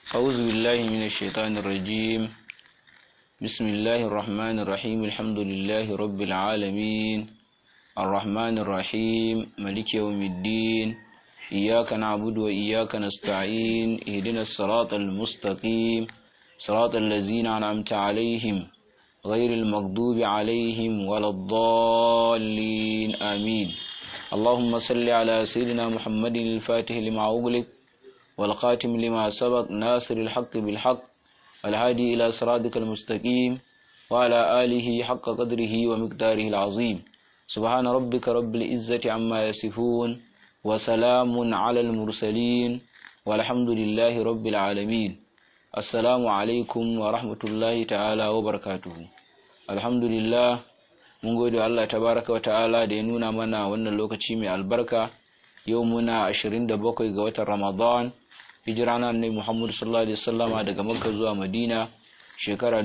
أعوذ بالله من الشيطان الرجيم بسم الله الرحمن الرحيم الحمد لله رب العالمين الرحمن الرحيم ملك يوم الدين إياك نعبد وإياك نستعين اهدنا الصراط المستقيم صراط الذين أنعمت عليهم غير المغضوب عليهم ولا الضالين آمين اللهم صل على سيدنا محمد الفاتح لما أغلق والخاتم لما سبق ناصر الحق بالحق والهادي إلى صراطك المستقيم وعلى آله حق قدره ومقداره العظيم سبحان ربك رب العزة عما يصفون وسلام على المرسلين والحمد لله رب العالمين السلام عليكم ورحمة الله تعالى وبركاته الحمد لله mun gode Allah tabaraka wa ta'ala da ya nuna mana wannan lokaci mai albarka yau muna 27 ga watan Ramadan hijira na annabi Muhammad sallallahu alaihi wasallama daga Makka zuwa Madina shekara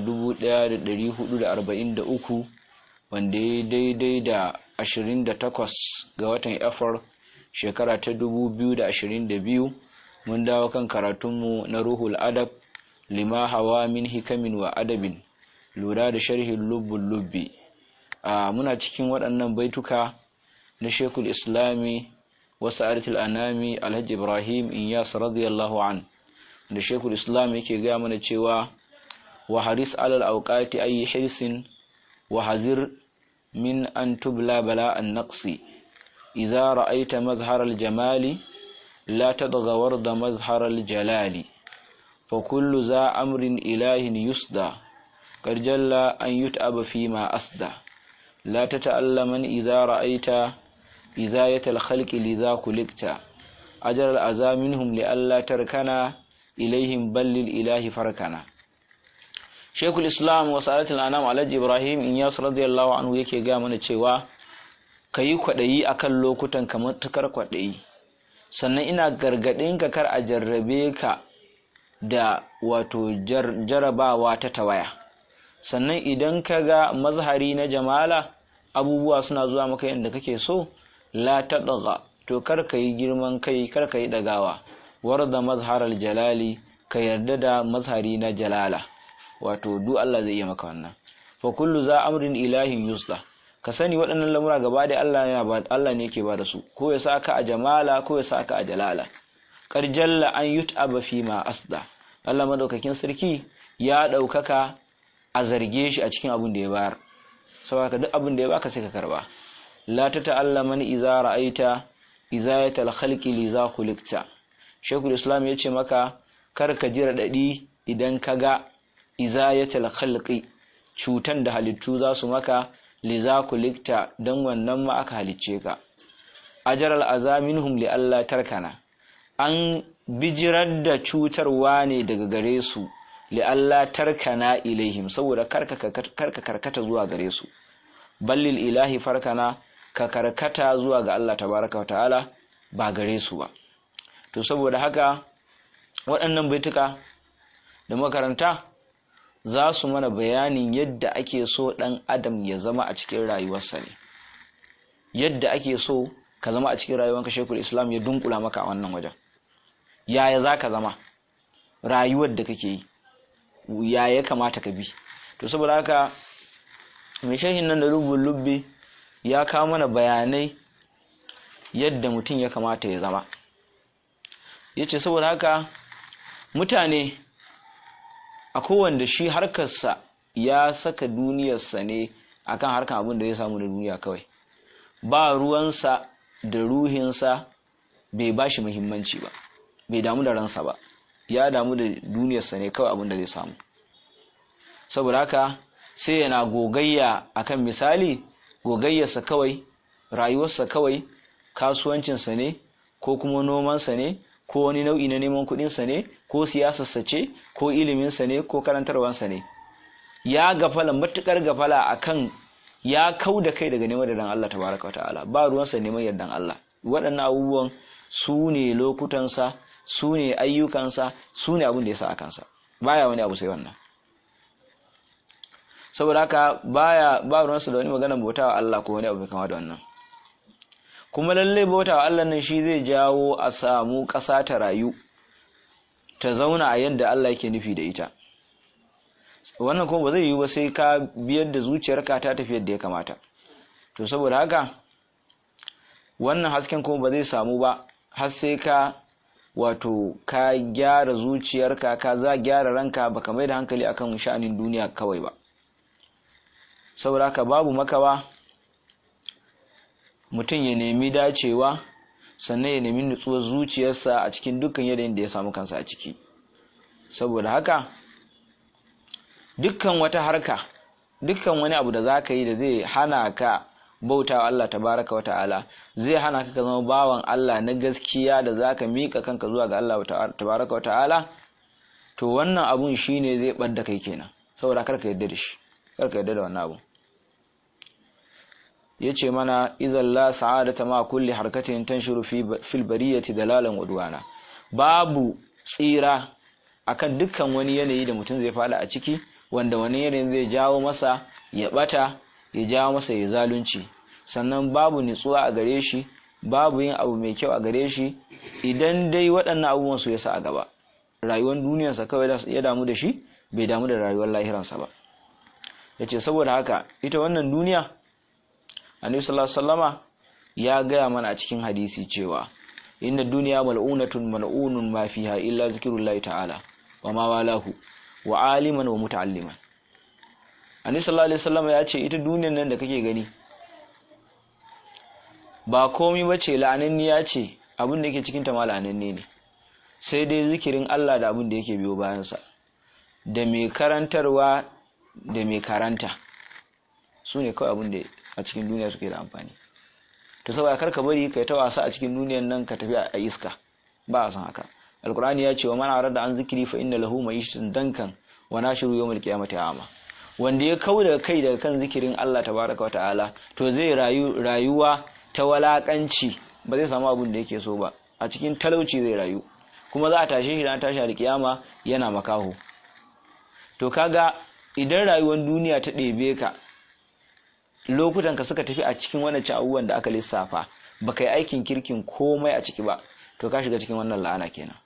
1443 wanda ya daidai da 28 ga watan Afar shekara ta 2022 mun dawo kan karatunmu na Ruhul Adab lima hawa min hikamin wa adabin lura da sharhin lubbul lubbi muna cikin waɗannan baituka na Shekul Islami wasu aritul anami Alhaji Ibrahim Inyas radiyallahu an da Shekul Islam yake gaya mana cewa wa haris alal auqati ayi hirsin wa hazir min an tubla bala an naqsi idza ra'aita mazhar al jamali la tadgha warda mazhar al jalali fa kullu za amrin ilahin yusda qad jalla an yut'aba fi ma asda لا تتألمن إذا رأيت إزاية الخلق لذا كلكت أجر الأذى منهم لألا تركنا إليهم بل للإله فركنا شيخ الإسلام وسألة الأنام على إبراهيم إن ياس رضي الله عنه yake ga mana cewa kayi kwaɗayi akan lokutan kamar tukar kwaɗayi sannan ina gargaɗin ka kar a jarrabe ka da wato jarabawa ta tawaya sannan idan ka ga mazhari na jamala abubuwa suna zuwa maka yadda kake so la taɗaga to kar ka yi girman kai kar ka yi ɗagawa warda mazharar jalali ka yarda da mazhari na jalala wato du Allah zai iya maka wannan fa kullu za amrin ilahin yusda ka sani waɗannan lamura gaba da Allah yana ba Allah ne yake ba da su ko ya saka a jamala ko ya saka a jalala kar jalla an yut'aba fi ma asda Allah madaukakin sarki ya ɗaukaka a zarge shi a cikin abin da ya bayar saboda duk abin da ya baka sai ka karba la ta ta'allama ni iza ra'aita izayatal khalqi li za khuliqta shaykhul islam yace maka kar ka ji radadi idan ka ga izayatal khalqi cutan da halittu za su maka li za khuliqta dan wannan ma aka halicce ka ajral azaminhum li alla tarkana an bijirar da cutarwa ne daga gare su li'alla tarkana ilaihim saboda karka karkata zuwa gare su ballil ilahi farkana ka karkata zuwa ga Allah tabaraka wa ta'ala ba gare su ba to saboda haka waɗannan baituka da makaranta za su mana bayanin yadda ake so ɗan adam ya zama a cikin rayuwarsa ne yadda ake so ka zama a cikin rayuwarka shekul islam ya dunkula maka a wannan wajen yaya za ka zama rayuwar da kake yi ya ya kamata ka bi to saboda haka mai shahin nan da rubun lubbe ya kawo mana bayanai yadda mutum ya kamata ya zama ya ce saboda haka mutane a kowanda shi harkarsa ya saka duniyarsa ne akan harkar abin da zai samu da duniya kawai ba ruwansa da ruhinsa bai ba shi muhimmanci ba bai damu da ransa ba ya damu da duniyarsa ne kawai abin da zai samu saboda haka sai yana gogayya akan misali gogayyarsa kawai rayuwarsa kawai kasuwancinsa ne ko kuma nomansa ne ko wani nau'i na neman kuɗinsa ne ko siyasarsa ce ko iliminsa ne ko karantarwansa ne ya gafala matukar gafala akan ya kau da kai daga neman yardan Allah tabaraka ta'ala ba ruwansa neman yardan Allah waɗannan abubuwan su ne lokutansa su ne ayyukansa su ne abin da ya sa a kansa baya wani abu sai wannan saboda haka baya ba ruwansa da wani magana bautawa Allah ko wani abu kama da wannan kuma lalle bautawa Allah nan shi zai jawo a samu ƙasa ta rayu ta zauna a yadda Allah yake nufi da ita wannan kuma ba zai yiwu ba sai ka biyar da zuciyarka ta tafi yadda ya kamata to saboda haka wannan hasken kuma ba zai samu ba har sai ka wato ka gyara zuciyarka ka za gyara ranka baka mai da hankali akan sha'anin duniya kawai ba saboda haka babu makawa mutum ya nemi dacewa sannan ya nemi nutsuwar zuciyarsa a cikin dukkan yanayin da ya samu kansa a ciki saboda haka dukkan wata harka dukkan wani abu da za ka yi da zai hana ka bauta wa Allah tabaraka wata'ala zai hana ka zama bawan Allah na gaskiya da za ka miƙa kanka zuwa ga Allah tabaraka wata'ala to wannan abun shine zai ɓadda kai kenan saboda kar ka yarda da shi kar ka yarda da wannan abun yace mana idan la sa'adata ma kulli harkatin tanshiru fi fil bariyati dalalan wadwana babu tsira akan dukkan wani yanayi da mutum zai fada a ciki wanda wani yanayin zai jawo masa ya bata ya jawo masa ya zalunci sannan babu nutsuwa a gare shi babu yin abu mai kyau a gare shi idan dai waɗannan abubuwan su yasa a gaba rayuwar duniyarsa kawai ya damu da shi bai damu da rayuwar lahiransa ba yace saboda haka ita wannan duniya annabi sallallahu alaihi wasallama ya gaya mana a cikin hadisi cewa inna duniya mal'unatun mal'unun ma fiha illa zikrullahi ta'ala wa ma walahu wa aliman wa muta'alliman annabi sallallahu alaihi wasallama ya ce ita duniyar nan da kake gani ba komai bace la'ananniya ce abin da yake cikin ta ma la'ananne ne sai dai zikirin Allah da abin da yake biyo bayansa da mai karantarwa da mai karanta su ne kawai abin da a cikin duniya suke da amfani to saboda karka bari kai ta wasa a cikin duniyan nan ka tafi a iska ba a san haka alqur'ani ya ce wa man arada an zikri fa inna lahu ma'ishatan dankan wa nashiru yawmal qiyamati ama wanda ya kauda kai daga kan zikirin Allah tabaraka wa ta'ala to zai rayu rayuwa ta walakanci ba zai samu abin da yake so ba a cikin talauci zai rayu kuma za a tashe shi ran tashi alkiyama yana makaho to kaga idan rayuwar duniya ta ɗebe ka lokutan ka suka tafi a cikin wannan abubuwan da aka lissafa baka yi aikin kirkin komai a ciki ba to ka shiga cikin wannan la'ana kenan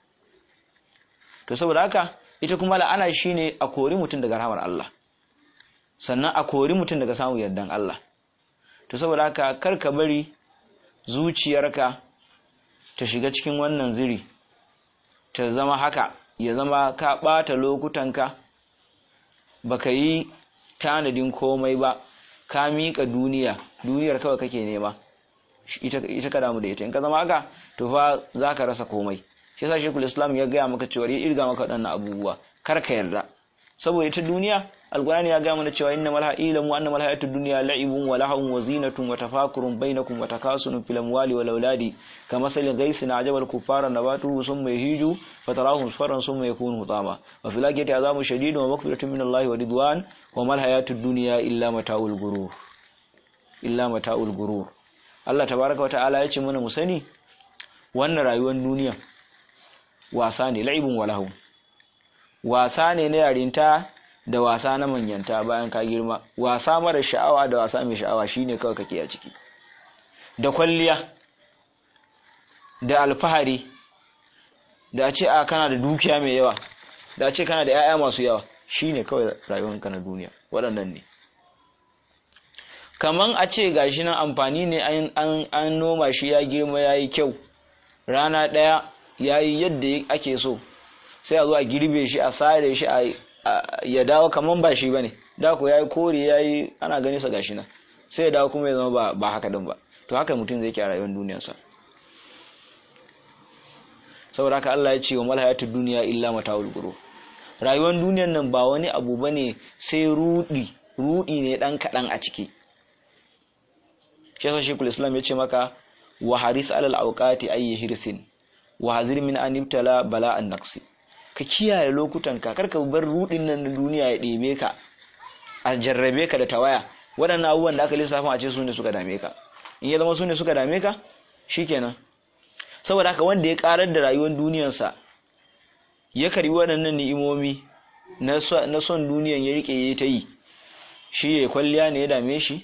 to saboda haka ita kuma la'ana shine a kori mutum daga rahamar Allah sannan a kori mutum daga samun yardan Allah to saboda haka kar ka bari zuciyarka ta shiga cikin wannan ziri ta zama haka ya zama ka ɓata lokutanka baka yi tanadin komai ba ka miƙa duniya duniyar kawai kake nema ita ka damu da ita in ka zama haka to fa za ka rasa komai shi yasa shekul islam ya gaya maka cewa ya irga maka waɗannan abubuwa kar ka yarda saboda ita duniya alqur'ani ya gaya mana cewa inna malha ilamu anna malha hayatu dunya la'ibun wa lahawun wa zinatun wa tafakurun bainakum wa takasunun fil amwali wal auladi kamasalin ghaisin ajabal kuffara nabatuhu summa yahiju fatarahu musfarran summa yakunu hutama wa fil akhirati azabu shadidun wa maghfiratun min Allah wa ridwan wa mal hayatu dunya illa mata'ul gurur illa mata'ul gurur Allah tabaraka wa ta'ala ya ce mana mu sani wannan rayuwar duniya wasa ne la'ibun wa lahawun wasa ne na yarinta da wasa na manyanta bayan ka girma wasa mara sha'awa da wasa mai sha'awa shine kawai kake a ciki da kwalliya da alfahari da a ce a kana da dukiya mai yawa da a ce kana da 'ya'ya masu yawa shine kawai rayuwarka na duniya waɗannan ne kaman a ce gashi nan amfani ne an noma shi ya girma ya yi kyau rana ɗaya ya yi yadda ake so sai a zo a girbe shi a sare shi ya dawo kaman ba shi bane da ko yayi kore yayi ana gani sa gashi nan sai ya dawo kuma ya zama ba ba haka din ba to haka mutum zai ke a rayuwar duniyar sa saboda haka Allah ya ce wa mal hayatud dunya illa mata'ul ghurur rayuwar duniyar nan ba wani abu bane sai rudi rudi ne dan kadan a ciki shi yasa Sheikhul Islam ya ce maka wa haris alal awqati ayyi hirsin wa hazir min an ibtala bala'an naqsi ka kiyaye lokutan ka karka bar rudin nan na duniya ya ɗebe ka a jarrabe ka da tawaya waɗannan abubuwan da aka lissafa a ce su ne suka dame ka in ya zama su ne suka dame ka shikenan saboda haka wanda ya karar da rayuwar duniyarsa ya karbi waɗannan ni'imomi na son duniyan ya rike ya ta yi shi ya kwalliya ne ya dame shi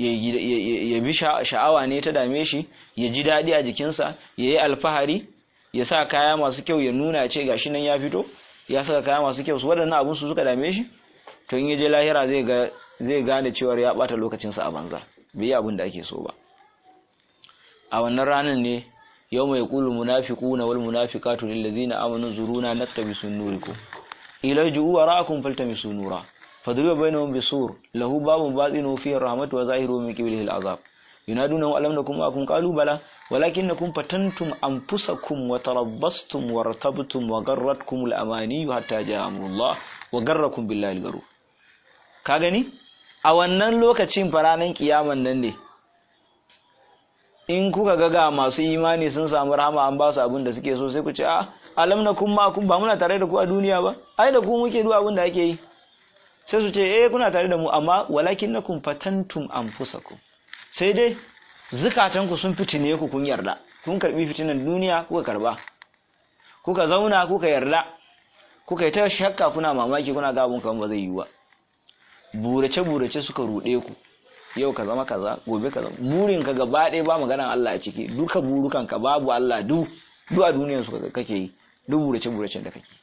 ya bi sha'awa ne ta dame shi ya ji daɗi a jikinsa ya yi alfahari ya sa kaya masu kyau ya nuna ce gashi nan ya fito ya saka kaya masu kyau su waɗannan abun su suka dame shi to in ya je lahira zai ga zai gane cewa ya bata lokacinsa a banza bai yi abin da ake so ba a wannan ranar ne yau mai kulu munafiquna wal munafiqatu lil ladzina amanu zuruna naktabisu nurikum ila ju'u wara'akum faltamisu nura fadriba bainahum bisur lahu babun batinu fihi rahmatu wa zahiru min qiblihi al'azab yunaduna alam nakum ma'akum qalu bala walakinnakum fatantum anfusakum wa tarabbastum wa ratabtum wa garratkum al-amani hatta ja'a amrullah wa garrakum billahi al-garur ka gani a wannan lokacin faranan kiyaman nan ne in kuka ga ga masu imani sun samu rahama an ba su abin da suke so sai ku ce a alam na kun ma kun ba muna tare da ku a duniya ba ai da ku muke duk abin da ake yi sai su ce eh kuna tare da mu amma walakin nakum fatantum anfusakum sai dai zukatan ku sun fitine ku kun yarda kun karbi fitinan duniya kuka karba kuka zauna kuka yarda kuka yi ta shakka kuna mamaki kuna ga abun kan ba zai yi ba burace burace suka rude ku yau ka zama kaza gobe ka zama burin ka gaba ɗaya ba maganan Allah a ciki duka burukan ka babu Allah du duk a duniyar su kake yi duk burace buracen da kake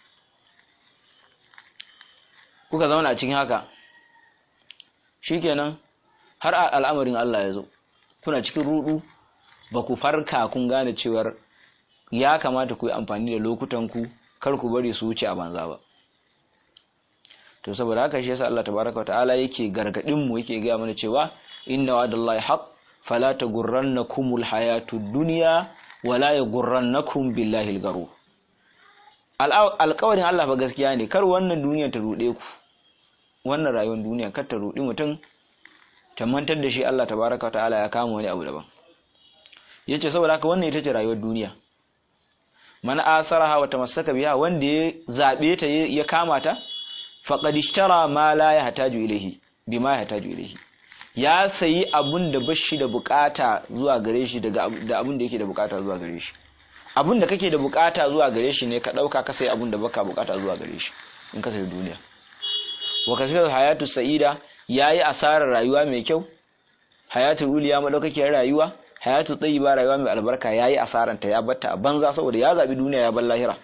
kuka zauna a cikin haka shikenan har al'amarin Allah ya zo kuna cikin rudu ba ku farka kun gane cewar ya kamata ku yi amfani da lokutan ku kar ku bari su wuce a banza ba to saboda haka shi yasa Allah tabaraka ta'ala yake gargadin mu yake ga mana cewa inna wa'dallahi haqq fala taghurrannakumul hayatud dunya wala yaghurrannakum billahi al-gharur alƙawarin Allah fa gaskiya ne kar wannan duniya ta rude ku wannan rayuwar duniya kar ta rudi mutum ta mantar da shi Allah tabaraka ta'ala ya kama wani abu daban yace saboda haka wannan ita ce rayuwar duniya man asaraha wa tamassaka biha wanda ya zabe ta ya kama ta faqad ishtara ma la yahtaju ilayhi bima yahtaju ilayhi ya sayi abun da bashi da bukata zuwa gare shi daga da abun da yake da bukata zuwa gare shi abun da kake da bukata zuwa gare shi ne ka dauka ka sayi abun da baka bukata zuwa gare shi in ka sayi duniya wa kasir hayatu sa'ida yayi asarar rayuwa mai kyau hayatu uliya madaukakiyar rayuwa hayatu tayyiba rayuwa mai albarka yayi asaranta ya batta a banza saboda ya zabi duniya ya bar lahira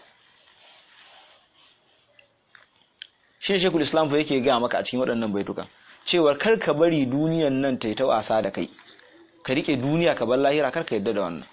shi shekul islam fa yake gaya maka a cikin waɗannan baituka cewar kar ka bari duniyan nan ta yi ta wasa da kai ka rike duniya ka bar lahira kar ka yadda da wannan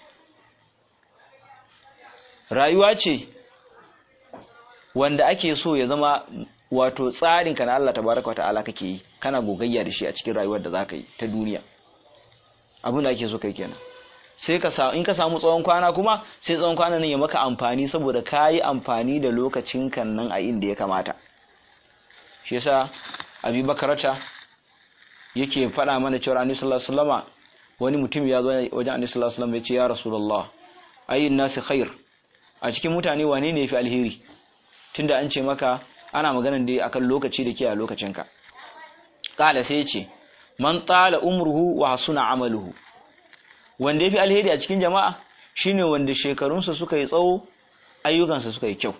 rayuwa ce wanda ake so ya zama wato tsarin ka na Allah tabaraka wa ta'ala kake yi kana gogayya da shi a cikin rayuwar da zaka yi ta duniya abin da ake so kai kenan sai ka sa in ka samu tsawon kwana kuma sai tsawon kwana nan ya maka amfani saboda ka yi amfani da lokacin kan nan a inda ya kamata shi yasa abi bakarata yake faɗa mana cewa annabi sallallahu alaihi wasallama wani mutum ya zo wajen annabi sallallahu alaihi wasallam ya ce ya rasulullah ayyun nasi khair a cikin mutane wane ne yafi alheri tunda an ce maka ana maganan dai akan lokaci da ke a lokacinka kala sai ya ce man tala umruhu wa hasuna amaluhu wanda yafi alheri a cikin jama'a shine wanda shekarunsa suka yi tsawo ayyukansa suka yi kyau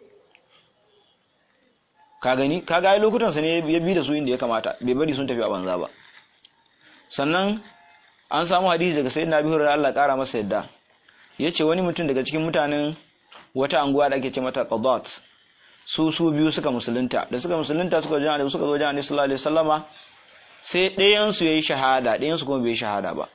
ka gani ka ga lokutansa ne ya bi da su inda ya kamata bai bari sun tafi a banza ba sannan an samu hadisi daga sayyidina Abi Hurairah Allah kara masa yadda yace wani mutum daga cikin mutanen wata anguwa da ake ce mata Qadat su su biyu suka musulunta da suka musulunta suka zo da suka zo da Annabi sallallahu alaihi wasallama sai ɗayan su yayi shahada ɗayan su kuma bai shahada ba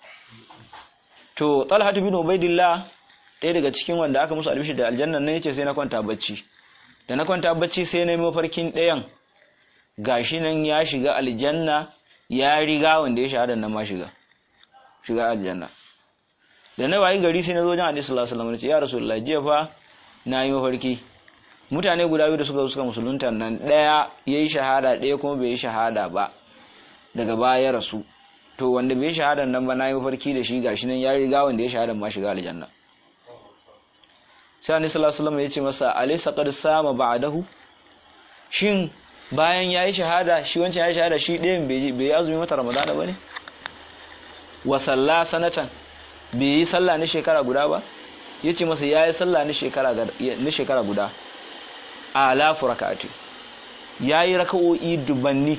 to Talha bin Ubaidillah ɗaya daga cikin wanda aka musu albishi da aljanna ne yace sai na kwanta bacci da na kwanta bacci sai na yi mafarkin ɗayan gashi nan ya shiga aljanna ya riga wanda ya shahada nan ma shiga shiga aljanna da na wayi gari sai na zo wajen hadisi sallallahu alaihi wasallam ya rasulullahi jiya fa na yi mafarki mutane guda biyu da suka suka musulunta nan ɗaya ya yi shahada ɗaya kuma bai yi shahada ba daga baya ya rasu to wanda bai yi shahada nan ba na yi mafarki da shi gashi nan ya riga wanda ya shahada ma shiga aljanna sai annabi sallallahu alaihi wasallam ya ce masa alaysa qad sama ba'dahu shin bayan yayi shahada shi wancan yayi shahada shi ɗayan bai bai azumi mata ramadana bane wa salla sanatan bai yi sallah na shekara guda ba yace masa yayi sallah na shekara na shekara guda alafu rak'ati yayi raka'o'i dubanni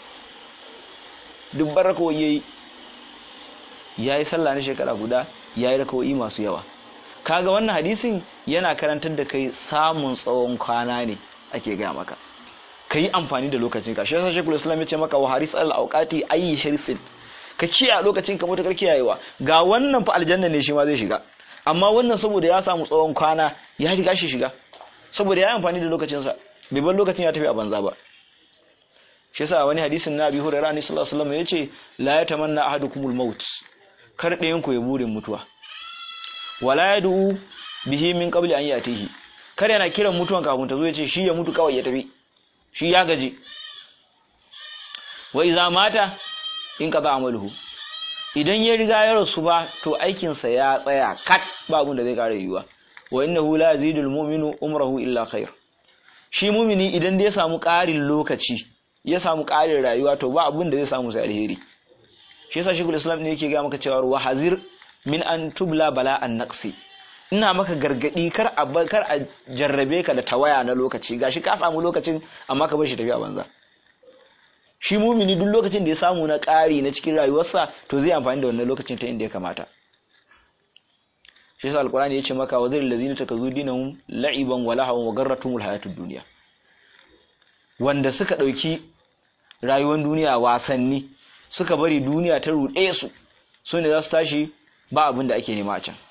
dubban raka'o'i yayi yayi sallah na shekara guda yayi raka'o'i masu yawa kaga wannan hadisin yana karantar da kai samun tsawon kwana ne ake gaya maka ka yi amfani da lokacin ka shi yasa shekul islam ya ce maka wa haris al auqati ayi hirsin ka kiyaye lokacin ka mutakar kiyayewa ga wannan fa aljanna ne shi ma zai shiga amma wannan saboda ya samu tsawon kwana ya riga shi shiga saboda ya yi amfani da lokacinsa bai bar lokacin ya tafi a banza ba shi yasa wani hadisin na Abi Hurairah ne sallallahu alaihi wasallam yace la yatamanna ahadukumul maut kar ɗayan ku ya burin mutuwa wala yad'u bihi min qabli an yatihi kar yana kiran mutuwan kafin ta zo yace shi ya mutu kawai ya tafi shi ya gaji wa idza mata in qada amaluhu idan ya riga ya rasu ba to aikinsa ya tsaya kat ba abin da zai kare yiwuwa wa innahu la yazidul mu'minu umrahu illa khair shi mumini idan da ya samu ƙarin lokaci ya samu ƙarin rayuwa to ba abin da zai samu sai alheri shi yasa shekul islam ne yake ga maka cewa wa hazir min an tubla bala an naqsi ina maka gargadi kar a kar a jarrabe ka da tawaya na lokaci gashi ka samu lokacin amma ka bar shi tafiya banza shi mumini duk lokacin da ya samu na ƙari na cikin rayuwarsa to zai amfani da wannan lokacin ta inda ya kamata shi yasa alqur'ani yace maka wa zalil ladina takazu dinahum la'iban wa lahawan wa garratumul hayatud dunya wanda suka dauki rayuwar duniya wasanni suka bari duniya ta ruɗe su su ne za su tashi ba abin da ake nema a can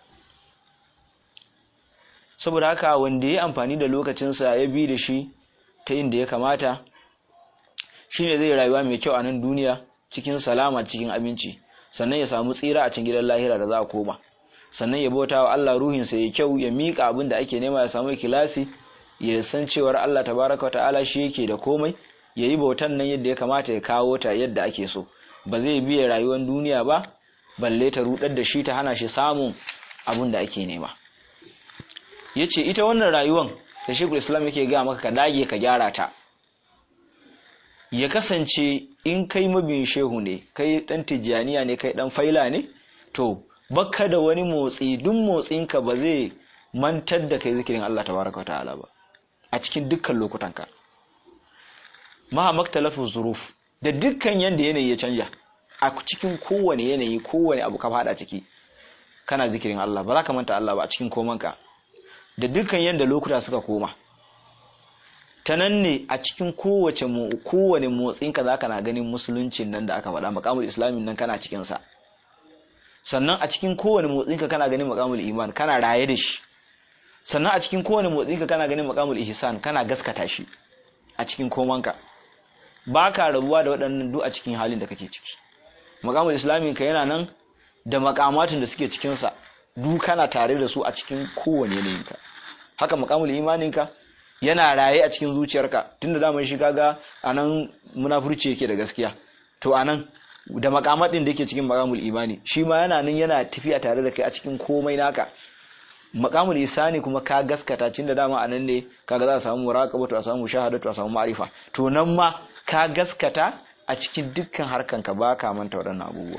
saboda haka wanda ya amfani da lokacinsa ya bi da shi ta inda ya kamata shine zai rayuwa mai kyau a nan duniya cikin salama cikin aminci sannan ya samu tsira a cikin gidan lahira da za a koma sannan ya bauta wa Allah ruhinsa ya kyau ya miƙa abin da ake nema ya samu ikilasi ya san cewar Allah tabaraka ta'ala shi yake da komai ya yi bautan nan yadda ya kamata ya kawo ta yadda ake so ba zai biya rayuwar duniya ba balle ta rudar da shi ta hana shi samun abin da ake nema ya ce ita wannan rayuwan da shekul islam yake ga maka ka dage ka gyara ta ya kasance in kai mabin shehu ne kai dan tijjaniya ne kai dan faila ne to baka da wani motsi duk motsinka ba zai mantar da kai zikirin Allah tabaraka wa ta'ala ba a cikin dukkan lokutanka ma maktalafu zuruf da dukkan yanda yanayi ya canja a cikin kowane yanayi kowane abu ka fada ciki kana zikirin Allah ba za ka manta Allah ba a cikin komanka da dukkan yanda lokuta suka koma ta nan ne a cikin kowace kowane motsinka za ka na ganin musuluncin nan da aka faɗa makamul islamin nan kana cikinsa sannan a cikin kowane motsinka kana ganin makamul iman kana raye da shi sannan a cikin kowane motsinka kana ganin makamul ihsan kana gaskata shi a cikin komanka ba ka rabuwa da waɗannan duk a cikin halin da kake ciki makamul islamin ka yana nan da makamatin da suke cikinsa duk kana tare da su a cikin kowane yanayinka haka makamul imaninka yana raye a cikin zuciyarka tunda daman shi kaga anan munafurci yake da gaskiya to anan da makamadin da yake cikin makamul imani shi ma yana nan yana tafiya tare da kai a cikin komai naka makamul isani kuma ka gaskata tunda dama anan ne kaga za a samu muraqaba to a samu shahadatu a samu ma'rifa to nan ma ka gaskata a cikin dukkan harkan ka ba ka manta waɗannan abubuwa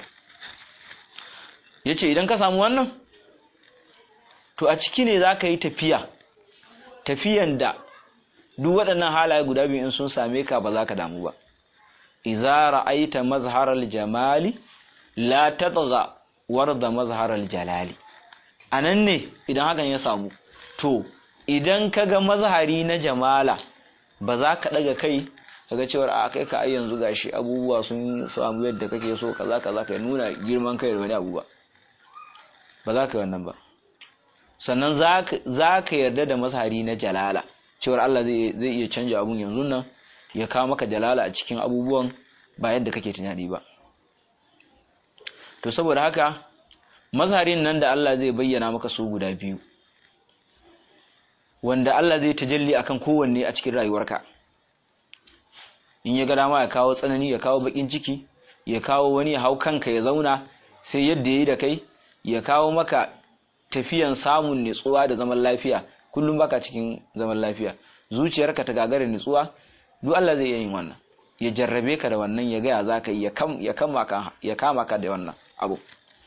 yace idan ka samu wannan to a ciki ne za ka yi tafiya tafiyan da duk waɗannan halaye guda biyu in sun same ka ba za ka damu ba iza ra'aita mazharal jamali la tatgha warda mazharal jalali anan ne idan hakan ya samu to idan kaga mazhari na jamala ba za ka daga kai kaga cewar a kai ka ai yanzu gashi abubuwa sun samu yadda kake so kaza kaza ka nuna girman kai da wani abu ba ba za ka yi wannan ba sannan za ka yarda da mazhari na jalala cewar Allah zai iya canja abun yanzu nan ya kawo maka jalala a cikin abubuwan ba yadda kake tunani ba to saboda haka mazharin nan da Allah zai bayyana maka su guda biyu wanda Allah zai tajalli akan kowanne a cikin rayuwarka in ya ga dama ya kawo tsanani ya kawo bakin ciki ya kawo wani ya hau kanka ya zauna sai yadda ya yi da kai ya kawo maka tafiyan samun nutsuwa da zaman lafiya kullum baka cikin zaman lafiya zuciyarka ta gagara nutsuwa duk Allah zai iya yin wannan ya jarrabe ka da wannan ya gaya zaka yi ya kama ka da wannan abu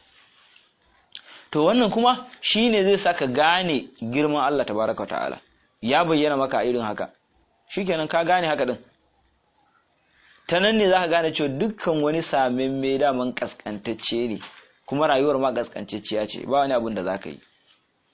to wannan kuma shine zai saka gane girman Allah tabaraka ta'ala ya bayyana maka irin haka shikenan ka gane haka din ta nan ne zaka gane cewa dukkan wani samin mai daman kaskantacce ne kuma rayuwar ma kaskantacciya ce ba wani abin da zaka yi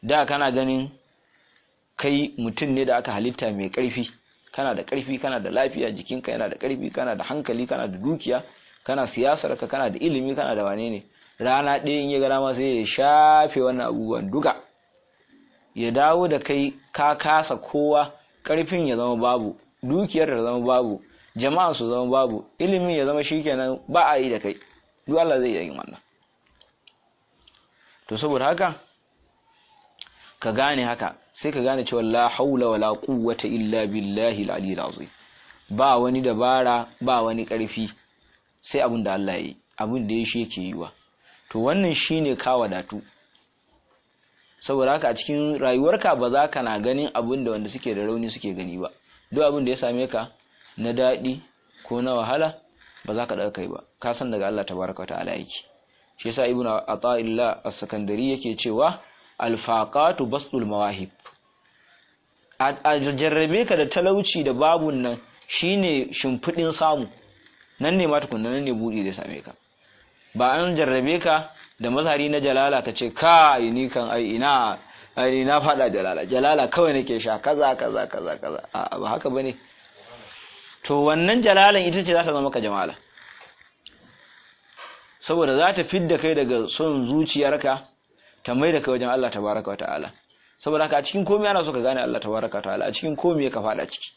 da kana ganin kai mutum ne da aka halitta mai ƙarfi kana da ƙarfi kana da lafiya jikinka yana da ƙarfi kana da hankali kana da dukiya kana siyasar ka kana da ilimi kana da wane ne rana ɗaya in ya ga dama sai ya shafe wannan abubuwan duka ya dawo da kai ka kasa kowa ƙarfin ya zama babu dukiyar ta zama babu jama'a su zama babu ilimin ya zama shikenan ba a yi da kai duk Allah zai yi wannan to saboda haka ka gane haka sai ka gane cewa la haula wala quwwata illa billahi al-aliyyil azim ba wani dabara ba wani ƙarfi sai abin da Allah yi abin da ya shi yake yiwa to wannan shine ka wadatu saboda haka a cikin rayuwarka ba za ka na ganin abin da wanda suke da rauni suke gani ba duk abin da ya same ka na daɗi ko na wahala ba za ka ɗaga kai ba ka san daga Allah tabaraka wa ta'ala yake shi yasa ibnu ata'illah as-sakandari yake cewa alfaqatu bastul mawahib a jarrabe ka da talauci da babun nan shine shimfidin samu nan ne ma tukunna nan ne buɗi da same ka ba an jarrabe ka da mazhari na jalala ka ce kai ni kan ai ina ai na fada jalala jalala kawai nake sha kaza kaza kaza kaza a ba haka bane to wannan jalalan ita ce za ta zama ka jamala saboda za ta fidda kai daga son zuciyarka ta mai da kai wajen Allah tabaraka wa ta'ala saboda haka a cikin komai ana so ka gane Allah tabaraka wa ta'ala a cikin komai ka fada ciki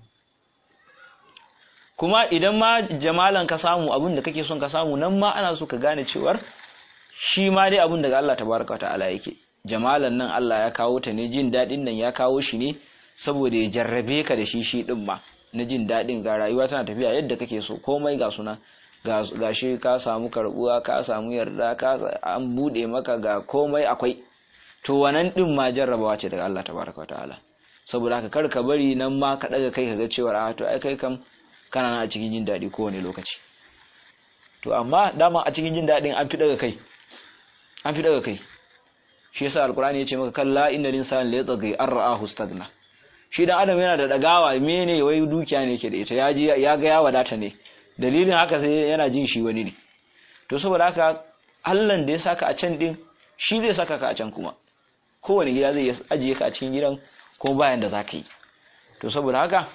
kuma idan ma jamalan ka samu abin da kake son ka samu nan ma ana so ka gane cewar shi ma dai abin daga Allah tabaraka wa ta'ala yake jamalan nan Allah ya kawo ta ne jin daɗin nan ya kawo shi ne saboda ya jarrabe ka da shi shi din ma na jin daɗin ga rayuwa tana tafiya yadda kake so komai ga suna ga shi ka samu karbuwa ka samu yarda ka an bude maka ga komai akwai to wannan din ma jarrabawa ce daga Allah tabaraka wa ta'ala saboda haka kar ka bari nan ma ka daga kai ka ga cewa a to ai kai kam kana nan a cikin jin daɗi kowane lokaci to amma dama a cikin jin daɗin an fi daga kai an fi daga kai shi yasa alkurani ya ce maka kalla inna linsan la yatghi an ra'ahu stagna shi dan adam yana da dagawa mene wai dukiya ne yake da ita ya ji ya ga ya wadata ne dalilin haka sai yana jin shi wani ne to saboda haka Allah da ya saka a can din shi zai saka ka a can kuma kowane gida zai ajiye ka a cikin gidan ko bayan da zaka yi to saboda haka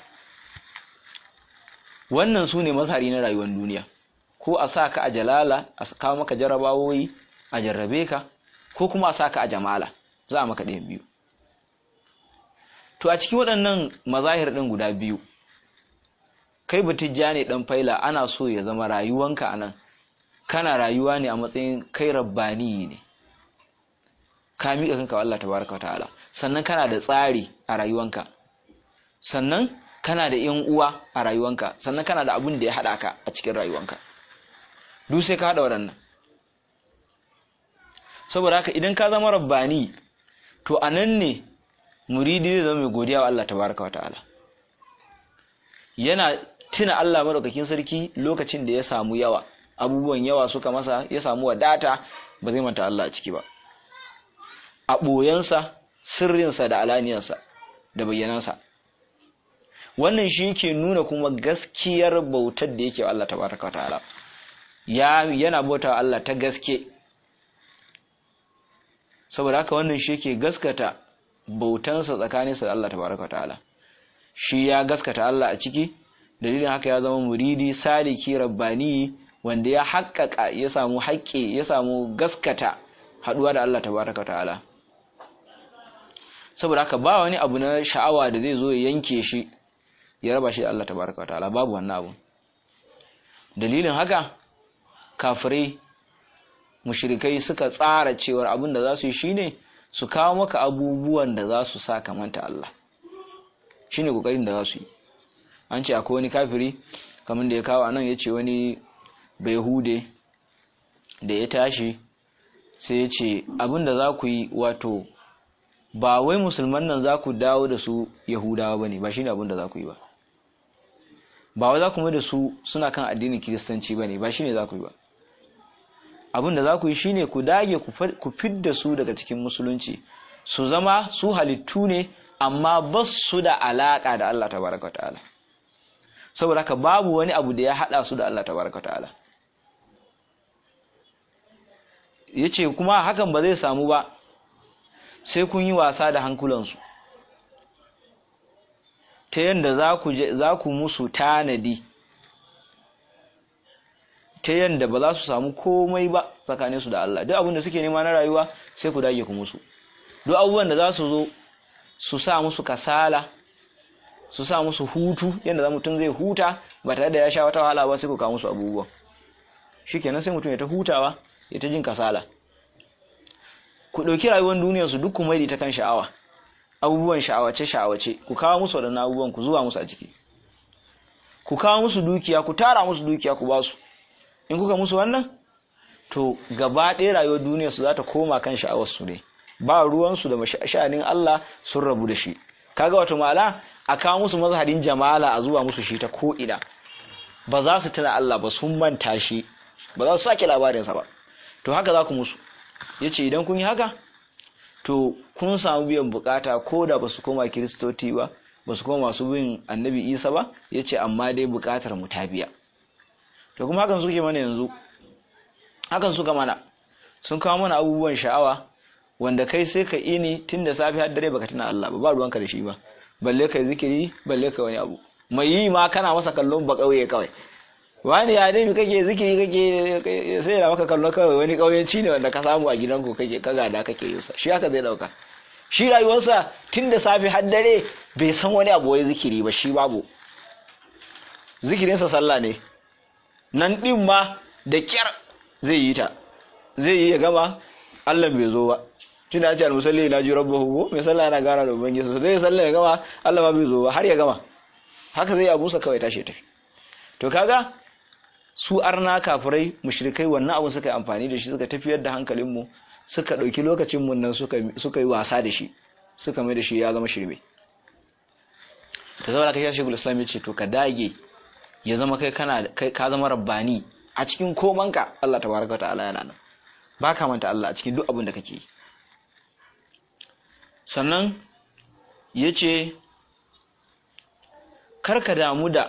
wannan su ne mazhari na rayuwar duniya ko a sa ka a jalala a kawo maka jarabawoyi a jarrabe ka ko kuma a sa ka a jamala za a maka ɗayan biyu to a cikin waɗannan mazahir ɗin guda biyu kai batijja ne ɗan faila ana so ya zama rayuwanka a nan kana rayuwa ne a matsayin kai rabbani ne ka miƙa kanka wa Allah tabaraka ta'ala sannan kana da tsari a rayuwanka sannan kana da yan uwa a rayuwanka sannan kana da abin da ya haɗa ka a cikin rayuwanka duk sai ka haɗa waɗannan saboda haka idan ka zama rabbani to a nan ne muridi zai zama mai godiya wa Allah tabaraka ta'ala yana tuna Allah madaukakin sarki lokacin da ya samu yawa abubuwan yawa suka masa ya samu wadata ba zai manta Allah a ciki ba a ɓoyensa sirrinsa da alaniyarsa da bayyanansa wannan shi yake nuna kuma gaskiyar bautar da yake wa Allah tabaraka wa ta'ala ya yana bauta wa Allah ta gaske saboda haka wannan shi yake gaskata bautansa tsakaninsa da Allah tabaraka wa ta'ala shi ya gaskata Allah a ciki dalilin haka ya zama muridi saliki rabbani wanda ya haƙƙaƙa ya samu haƙƙi ya samu gaskata haɗuwa da Allah tabaraka wa ta'ala saboda haka ba wani abu na sha'awa da zai zo ya yanke shi ya raba shi da Allah tabaraka ta'ala babu wannan abu dalilin haka kafirai mushrikai suka tsara cewar abin da za su yi shine su kawo maka abubuwan da za su sa kamanta Allah shine kokarin da za su yi an ce akwai wani kafiri kamar da ya kawo anan ya ce wani hude da ya tashi sai ya ce abin da za ku yi wato ba wai musulman nan za ku dawo da su yahudawa ba ne ba shi ne abin da za ku yi ba ba wai za ku mai da su suna kan addinin kiristanci ba ne ba shi ne za ku yi ba abin da za ku yi shi ne ku dage ku fidda su daga cikin musulunci su zama su halittu ne amma ba su da alaƙa da Allah tabaraka wa ta'ala saboda haka babu wani abu da ya haɗa su da Allah tabaraka wa ta'ala ya ce kuma hakan ba zai samu ba sai kun yi wasa da hankulansu ta yadda za ku musu tanadi ta yadda ba za su samu komai ba tsakaninsu da Allah duk abin da suke nema na rayuwa sai ku dage ku musu duk abubuwan da za su zo su sa musu kasala su sa musu hutu yadda mutum zai huta ba tare da ya sha wata wahala ba sai ku kawo musu abubuwan shikenan sai mutum ya ta hutawa ya ta jin kasala ku ɗauki rayuwar duniyar su duk kuma ta kan sha'awa abubuwan sha'awace sha'awace ku kawo musu waɗannan abubuwan ku zuwa musu a ciki ku kawo musu dukiya ku tara musu dukiya ku ba su in kuka musu wannan to gaba ɗaya rayuwar duniyar su za ta koma kan sha'awar su ne ba ruwansu da sha'anin Allah sun rabu da shi kaga wato mala a kawo musu mazharin jamala a zuwa musu shi ta ko ina ba za su tuna Allah ba sun manta shi ba za su sake labarinsa ba to haka za ku musu yace idan kun yi haka to kun samu biyan bukata ko da ba su koma kiristoti ba ba su koma masu bin annabi isa ba yace amma dai bukatar mu ta biya to kuma hakan suke mana yanzu hakan suka mana sun kawo mana abubuwan sha'awa wanda kai sai ka ini tun da safi har dare baka tuna Allah ba ba ruwanka da shi ba balle kai zikiri balle kai wani abu mai yi ma kana masa kallon ba kauye kawai wani ya dai kake zikiri kake sai da maka kallon kawai wani kauyenci ne wanda ka samu a gidanku kake ka gada kake yin sa shi haka zai dauka shi rayuwarsa tun da safi har dare bai san wani abu wai zikiri ba shi babu zikirinsa sallah ne nan din ma da kyar zai yi ta zai yi ya gama Allah bai zo ba tunda ya ce al-musalli la ji rabbahu ko mai sallah yana gara da ubangiji so zai sallah ya gama Allah ma bai zo ba har ya gama haka zai abusa kawai tashi tafi to kaga su arna kafirai mushrikai wannan abun suka yi amfani da shi suka tafiyar da hankalin mu suka dauki lokacin mun nan suka suka yi wasa da shi suka mai da shi ya zama shirme to saboda kai shekul islam ya ce to ka dage ya zama kai kana kai ka zama rabbani a cikin komanka Allah tabaraka ta'ala yana nan ba ka manta Allah a cikin duk abin da kake yi sannan ya ce karka damu da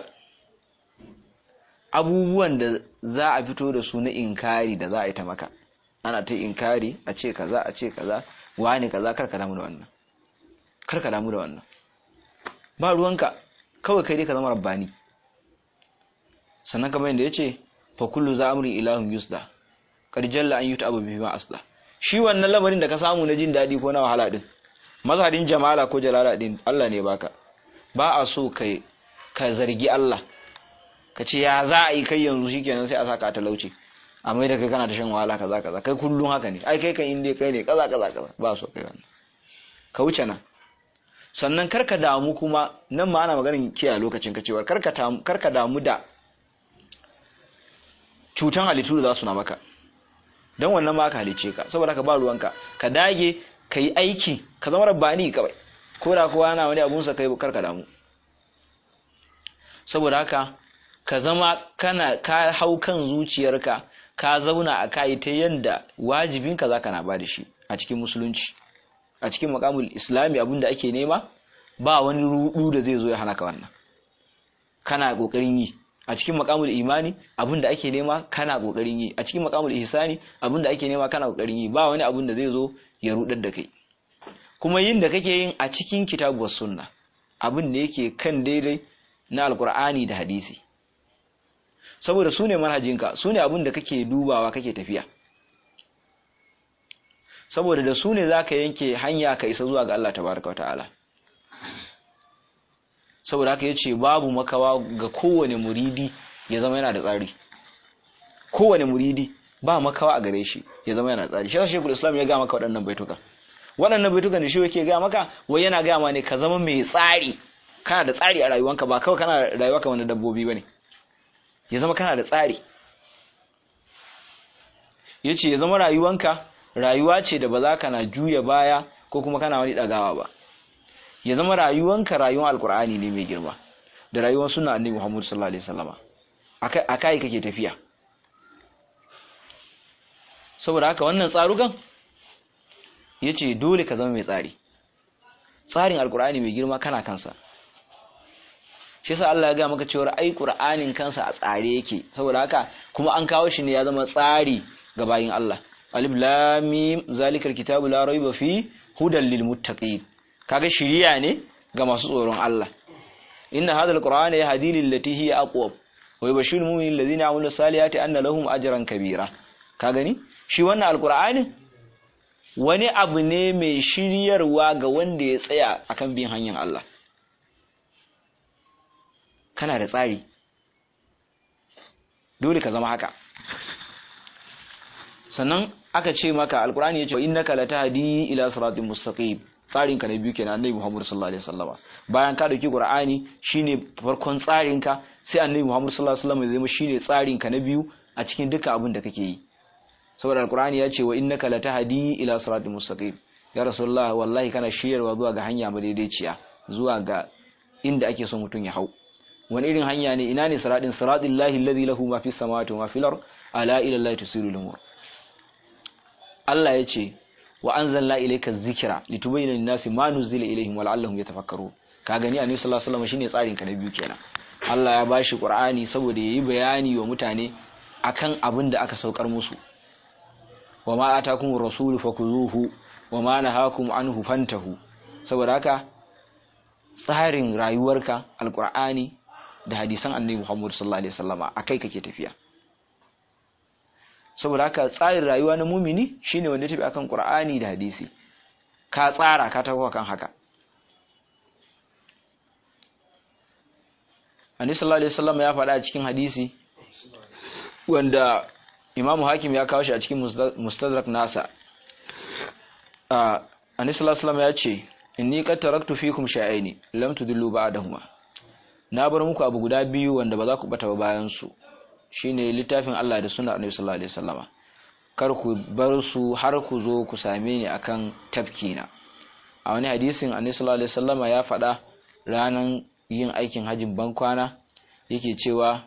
abubuwan da za a fito da su na inkari da za a yi ta maka ana ta inkari a ce kaza a ce kaza wani kaza karka damu da wannan karka damu da wannan ba ruwanka kawai kai dai ka zama rabbani sannan kamar yadda ya ce fa kullu za amri ilahun yusda kar jalla an yuta abu bi ma asla shi wannan lamarin da ka samu na jin daɗi ko na wahala din mazharin jamala ko jalala din Allah ne baka ba a so kai ka zargi Allah ka ce ya za a yi kai yanzu shikenan sai a saka talauci a mai da kai kana ta shan wahala kaza kaza kai kullum haka ne ai kai kan inda kai ne kaza kaza kaza ba so kai wannan ka wuce nan sannan karka damu kuma nan ma ana maganin kiyaye lokacin ka cewa karka karka damu da cutan halittu da za su na maka don wannan ma ka halice ka saboda ka ba ruwanka ka dage ka yi aiki ka zama rabbani kawai ko da kowa na wani abunsa kai karka damu saboda haka ka zama kana ka hau kan zuciyarka ka zauna a kai ta yanda wajibinka zaka na ba da shi a cikin musulunci a cikin makamul islami abinda ake nema ba wani rudu da zai zo ya hana ka wannan kana kokarin yi a cikin makamul imani abinda ake nema kana kokarin yi a cikin makamul ihsani abinda ake nema kana kokarin yi ba wani abin da zai zo ya rudar da kai kuma yin da kake yin a cikin kitabu sunna abin da yake kan daidai na alkur'ani da hadisi saboda su ne manhajinka su ne abin da kake dubawa kake tafiya saboda da su ne za ka yanke hanya ka isa zuwa ga Allah tabaraka wa ta'ala saboda haka ya ce babu makawa ga kowane muridi ya zama yana da tsari kowane muridi ba makawa a gare shi ya zama yana da tsari shi shekul islam ya ga maka waɗannan baituka waɗannan baitukan da shi yake ga maka wai yana ga ma ne ka zama mai tsari kana da tsari a rayuwanka ba kawai kana rayuwa kamar na dabbobi bane ya zama kana da tsari yace ya zama rayuwanka rayuwa ce da ba za ka na juya baya ko kuma kana wani ɗagawa ba ya zama rayuwanka rayuwar alkur'ani ne mai girma da rayuwar suna annabi Muhammad sallallahu alaihi wasallama akai kake tafiya saboda haka wannan tsarukan yace dole ka zama mai tsari tsarin alkur'ani mai girma kana kansa shi yasa Allah ya ga maka cewa ai qur'anin kansa a tsare yake saboda haka kuma an kawo shi ne ya zama tsari ga bayin Allah alif lam mim zalikal kitabu la raiba fi hudan lil muttaqin kaga shiriya ne ga masu tsoron Allah inna hadha alqur'ana yahdi lil lati hiya aqwam wa yubashshiru mu'minina alladhina ya'maluna salihati anna lahum ajran kabira ka gani shi wannan alqur'ani wani abu ne mai shiryarwa ga wanda ya tsaya akan bin hanyar Allah kana da tsari dole ka zama haka sannan aka ce maka alkur'ani ya ce innaka latahdi ila siratin mustaqim tsarin ka na biyu kenan annabi Muhammad sallallahu alaihi wasallam bayan ka dauki qur'ani shine farkon tsarin ka sai annabi Muhammad sallallahu alaihi wasallam ya zama shine tsarin ka na biyu a cikin dukkan abin da kake yi saboda alkur'ani ya ce wa innaka latahdi ila siratin mustaqim ya rasulullah wallahi kana shiryarwa zuwa ga hanya madaidaiciya zuwa ga inda ake son mutum ya hau wani irin hanya ne ina ne siratin siratin lahi alladhi lahu ma fis samawati wa ma fil ard ala ila allahi tusiru al-umur Allah ya ce wa anzalna ilayka dhikra litubayyana lin-nasi ma nuzila ilayhim wa la'allahum yatafakkarun ka gani annabi sallallahu alaihi wasallam shine tsarin ka na biyu kenan Allah ya bashi Qur'ani saboda yayi bayani wa mutane akan abin da aka saukar musu wa ma atakumur rasulu fakuzuhu wa ma nahakum anhu fantahu saboda haka tsarin rayuwarka alqur'ani da hadisan annabi Muhammad sallallahu alaihi wasallama akai kake tafiya saboda haka tsarin rayuwa na mumini shine wanda tafi akan Qur'ani da hadisi ka tsara ka tafi kan haka Annabi sallallahu alaihi wasallam ya faɗa a cikin hadisi wanda Imam Hakim ya kawo shi a cikin Mustadrak nasa Annabi sallallahu alaihi wasallam ya ce inni qad taraktu fikum sha'aini lam tudillu ba'dahuma na bar muku abu guda biyu wanda ba za ku bata ba bayan su shine littafin Allah da sunnar Annabi sallallahu alaihi wasallama kar ku bar su har ku zo ku same ni akan tafkina a wani hadisin Annabi sallallahu alaihi wasallama ya faɗa ranan yin aikin hajjin bankwana yake cewa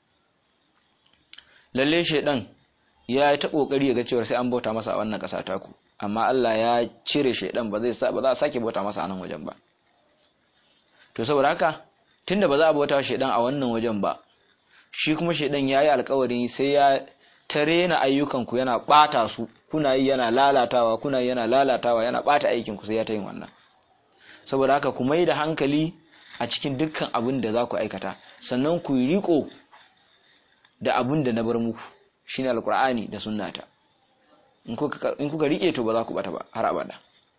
lalle shedan ya yi ta kokari ya ga cewa sai an bauta masa a wannan ƙasa taku amma Allah ya cire shedan ba zai ba za a sake bauta masa a nan wajen ba to saboda haka tunda ba za a bauta shedan a wannan wajen ba shi kuma shaidan ya yi alkawarin sai ya tare na ayyukanku yana ɓata su kuna yi yana lalatawa kuna yi yana lalatawa yana ɓata aikinku sai ya ta yin wannan saboda haka ku mai da hankali a cikin dukkan abin da za ku aikata sannan ku yi riko da abin da na bar muku shine alkur'ani da sunnata in kuka rike to ba za ku bata ba har abada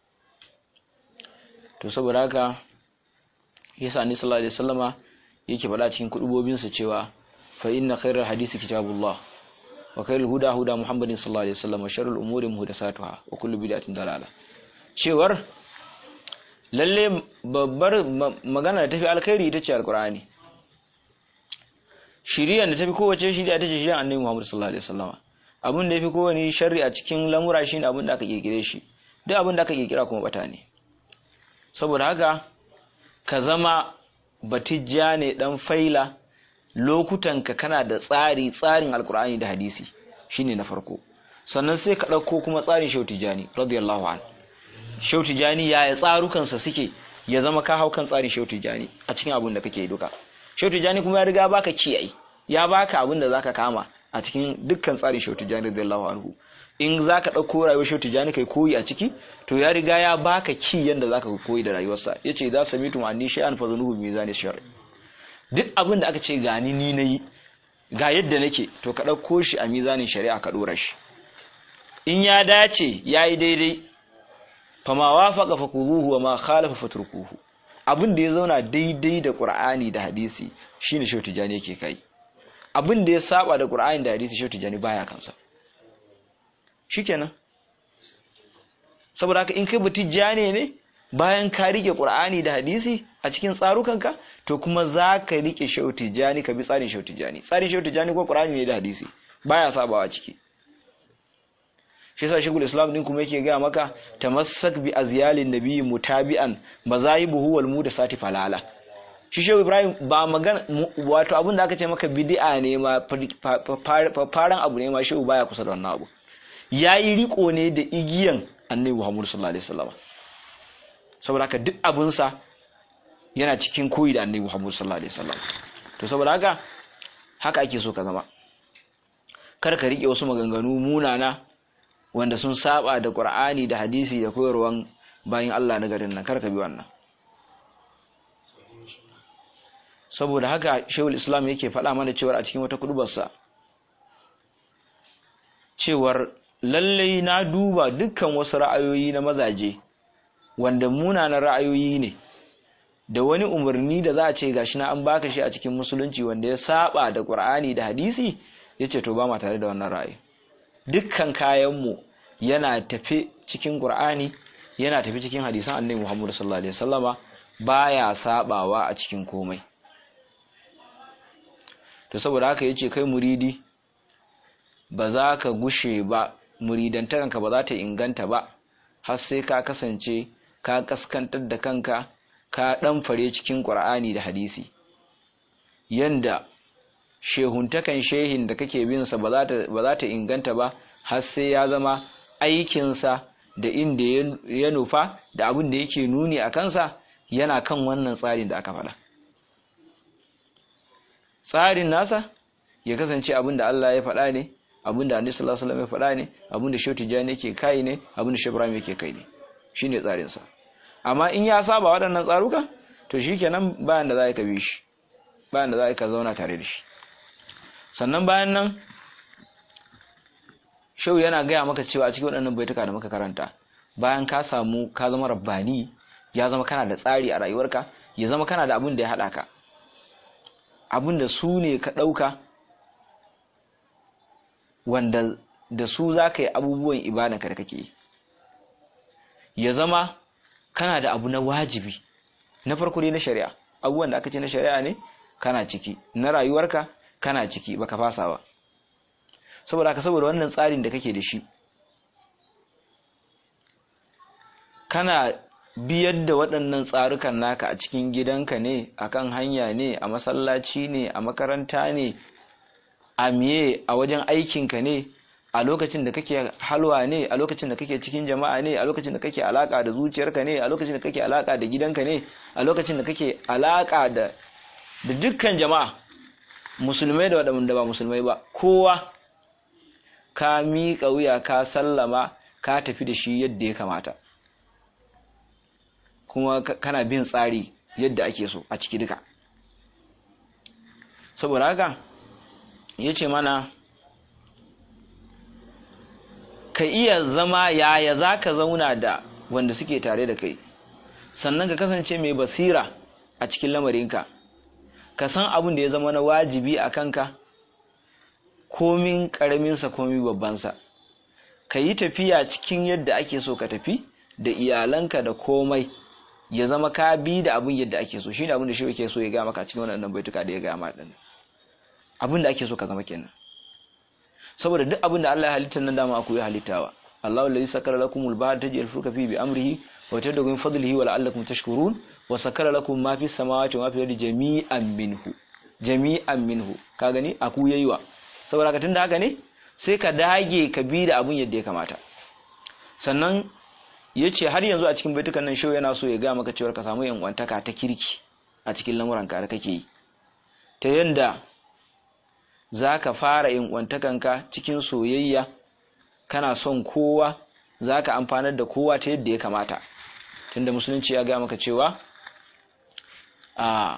to saboda haka yasa annabi sallallahu alaihi wasallama yake faɗa cikin kudubobinsa cewa فإن خير الحديث كتاب الله وخير الهدى هدى محمد صلى الله عليه وسلم وشر الأمور محدثاتها وكل بدعة ضلالة cewar lalle babbar magana da tafi alkhairi ita ce alkur'ani shiriya da tafi kowace shiriya ita ce shiriya annabi Muhammad sallallahu alaihi wasallam abin da yafi kowane sharri a cikin lamura shine abin da aka kirkire shi duk abin da aka kirkira kuma bata ne saboda haka ka zama batijja ne dan faila lokutanka kana da tsari tsarin alkur'ani da hadisi shine na farko sannan sai ka ɗauko kuma tsarin shehu tijani radiyallahu an shehu tijani yaya tsarukansa suke ya zama ka hau kan tsarin shehu tijani a cikin abin da kake duka shehu tijani kuma ya riga baka kiyaye ya baka abin da zaka kama a cikin dukkan tsarin shehu tijani radiyallahu anhu in zaka ɗauko rayuwar shehu tijani kai koyi a ciki to ya riga ya baka ki yanda zaka koyi da rayuwarsa yace za samitu anni shay'an fa zanuhu bi mizani shar'i duk abin da aka ce gani ni na yi ga yadda nake to ka ɗauko shi a mizanin shari'a ka ɗora shi in ya dace ya yi daidai fama wafaka fa kuruhu wa ma khalafa fa turkuhu abin da ya zauna daidai da qur'ani da hadisi shine shehu tijani yake kai abin da ya saba da qur'ani da hadisi shehu tijani baya kansa shikenan saboda haka in kai batijjane ne bayan ka rike qur'ani da hadisi a cikin tsarukanka to kuma za ka rike shehu tijani ka bi tsarin shehu tijani tsarin shehu tijani ko qur'ani ne da hadisi baya sabawa ciki shi yasa shekul islam din kuma yake ga maka tamassak bi azyalin nabiyyi mutabi'an mazahibuhu wal mudasati falala shi shehu ibrahim ba magana wato abin da aka ce maka bid'a ne ma faran abu ne ma shehu baya kusa da wannan abu yayi riko ne da igiyan annabi muhammad sallallahu alaihi wasallam saboda haka duk abinsa yana cikin koyi da annabi Muhammad sallallahu alaihi wasallam to saboda haka haka ake so ka zama kar ka rike wasu maganganu munana wanda sun saba da Qur'ani da hadisi da koyarwan bayan Allah na garin nan karka bi wannan saboda haka shehul islam yake faɗa mana cewar a cikin wata kudubarsa cewar lallai na duba dukkan wasu ra'ayoyi na mazaje wanda munanan ra'ayoyi ne da wani umarni da za a ce gashi na an baka shi a cikin musulunci wanda ya saba da qur'ani da hadisi yace to ba ma tare da wannan ra'ayi dukkan kayanmu yana tafi cikin qur'ani yana tafi cikin hadisan annabi Muhammad sallallahu alaihi wasallama baya sabawa a cikin komai to saboda haka yace kai muridi ba za ka gushe ba muridantakanka ba za ta inganta ba har sai ka kasance ka kaskantar da kanka ka dan fare cikin qur'ani da hadisi yanda shehuntakan shehin da kake bin sa ba za ta inganta ba har sai ya zama aikinsa da inda ya nufa da abin da yake nuni a kansa yana kan wannan tsarin da aka faɗa tsarin nasa ya kasance abin da Allah ya faɗa ne abin da Annabi sallallahu alaihi wasallam ya faɗa ne abin da Shehu Tijani yake kai ne abin da Shehu Ibrahim yake kai ne shine tsarin sa amma in ya saba waɗannan tsaruka to shikenan bayan da za ka bi shi bayan da za ka zauna tare da shi sannan bayan nan Shehu yana gaya maka cewa a cikin waɗannan baituka da muka karanta bayan ka samu ka zama rabbani ya zama kana da tsari a rayuwarka ya zama kana da abin da ya haɗa ka abin da su ne ka ɗauka wanda da su za ka yi abubuwan ibadanka da kake yi ya zama kana da abu na wajibi na farko dai na shari'a abubuwan da aka ce na shari'a ne kana ciki na rayuwarka kana ciki baka fasa ba saboda ka saboda wannan tsarin da kake da shi kana biyar da waɗannan tsarukan naka a cikin gidanka ne akan hanya ne a masallaci ne a makaranta ne a miye a wajen aikinka ne a lokacin da kake halwa ne a lokacin da kake cikin jama'a ne a lokacin da kake alaka da zuciyarka ne a lokacin da kake alaka da gidanka ne a lokacin da kake alaka da da dukkan jama'a musulmai da waɗanda ba musulmai ba kowa ka miƙa wuya ka sallama ka tafi da shi yadda ya kamata kuma kana bin tsari yadda ake so a ciki duka saboda haka ya ce mana ka iya zama yaya za ka zauna da wanda suke tare da kai sannan ka kasance mai basira a cikin lamarinka ka san abin da ya zama na wajibi a kanka komin ƙaraminsa komin babbansa ka yi tafiya cikin yadda ake so ka tafi da iyalanka da komai ya zama ka bi da abin yadda ake so shine abin da shi yake so ya ga maka cikin wannan baituka da ya ga maka din abin da ake so ka zama kenan saboda duk abin da Allah ya halitta nan dama aku ya halittawa Allahu allazi sakara lakumul bahra tajri fulka fi bi amrihi wa tad'u min fadlihi wa la'allakum tashkurun wa sakara lakum ma fis samawati wa ma fil ardi jami'an minhu jami'an minhu ka gani aku yayiwa saboda ka tunda haka ne sai ka dage ka bi da abin yadda ya kamata sannan ya ce har yanzu a cikin baitukan nan shau yana so ya ga maka cewar ka samu yankwantaka ta kirki a cikin lamuranka da kake yi ta yanda za ka fara yankwantakanka cikin soyayya kana son kowa za ka amfanar da kowa ta yadda ya kamata tunda musulunci ya ga maka cewa a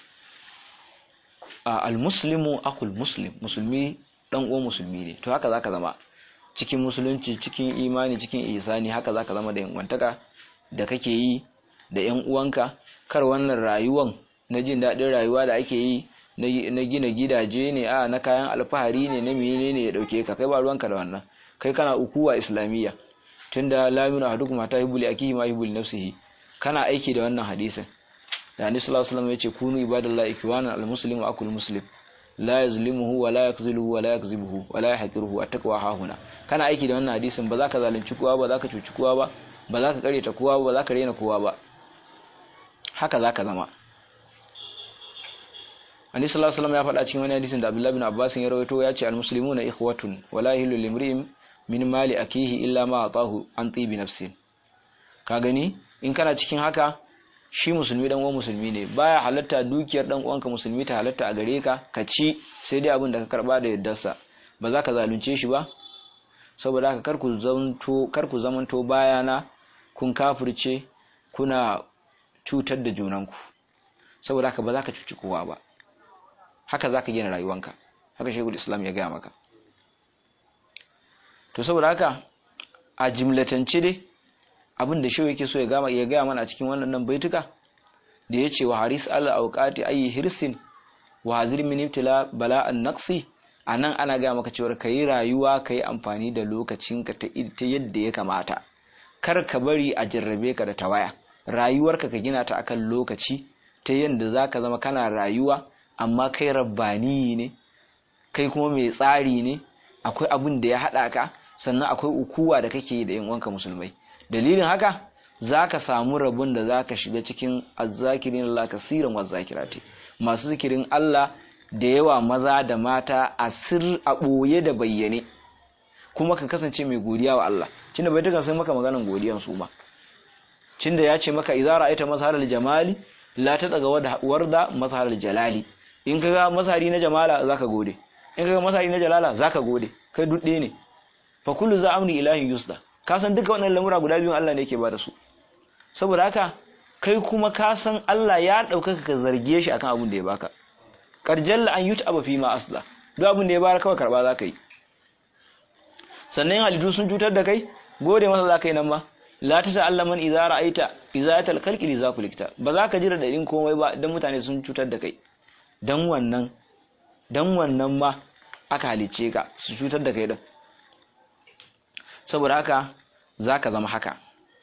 al-muslimu akul muslim musulmi dan uwan musulmi ne to haka zaka zama cikin musulunci cikin imani cikin ihsani haka zaka zama da yanwantaka da kake yi da yan uwanka kar wannan rayuwan na jin daɗin rayuwa da ake yi na gina gidaje ne a na kayan alfahari ne na menene ne ya dauke ka kai ba ruwanka da wannan kai kana ukuwa islamiyya tunda la yuminu ahadukum hatta yuhibbu akihi ma yuhibbu nafsihi kana aiki da wannan hadisin da Annabi sallallahu alaihi wasallam yace kunu ibadallahi ikwana almuslimu akul muslim la yazlimuhu wa la yakziluhu wa la yakzibuhu wa la yahqiruhu attaqwa hahuna kana aiki da wannan hadisin ba za ka zalunci kowa ba za ka cuci kowa ba ba za ka kareta kowa ba ba za ka rena kowa ba haka za ka zama Annabi sallallahu alaihi wasallam ya faɗa cikin wani hadisin da Abdullah bin Abbas ya rawaito ya ce almuslimuna ikhwatun wa la yahillu limri'in min mali akihi illa ma atahu an tibi nafsin ka gani in kana cikin haka shi musulmi dan uwan musulmi ne baya halatta dukiyar dan uwanka musulmi ta halatta a gare ka ka ci sai dai abin da ka karba da yaddarsa ba za ka zalunce shi ba saboda haka kar ku zanto kar ku zamanto bayana kun kafirce kuna cutar da junanku saboda haka ba za ka cuci kowa ba haka za ka gina rayuwanka haka shekul islam ya gaya maka to saboda haka a jimlatance dai abin da shehu yake so ya gama ya gaya mana a cikin wannan baituka da ya ce wa haris al auqati ayi hirsin wa hazir min ibtila bala'an naqsi anan ana gaya maka cewa kai rayuwa kai amfani da lokacinka ta ta yadda ya kamata kar ka bari a jarrabe ka da tawaya rayuwarka ka gina ta akan lokaci ta yadda zaka zama kana rayuwa amma kai rabbani ne kai kuma mai tsari ne akwai abin da ya haɗa ka sannan akwai ukuwa da kake da yan uwanka musulmai dalilin haka zaka samu rabon da zaka shiga cikin azzakirin Allah kasiran wazzakirati masu zikirin Allah da yawa maza da mata a sir a ɓoye da bayyane kuma ka kasance mai godiya wa Allah cinda bai tukan sai maka maganan godiyan su ma cinda ya ce maka idza ra'aita mazharal jamali la ta daga warda mazharal jalali in kaga mazhari na jamala zaka gode in kaga mazhari na jalala zaka gode kai dudde ne fa kullu za amri ilahi yusda ka san duka wannan lamura guda biyun Allah ne yake ba da su saboda haka kai kuma ka san Allah ya ɗaukaka ka zarge shi akan abin da ya baka karjalla an yuta aba fi ma asla duk abin da ya bayar kawai karba za ka yi sannan halittu sun cutar da kai gode masa za ka yi nan ma la ta ta'alla man idza ra'aita idza tal khalqi li zakulikta ba za ka jira dadin komai ba dan mutane sun cutar da kai dan wannan dan wannan ma aka halice ka su cutar da kai din saboda haka zaka zama haka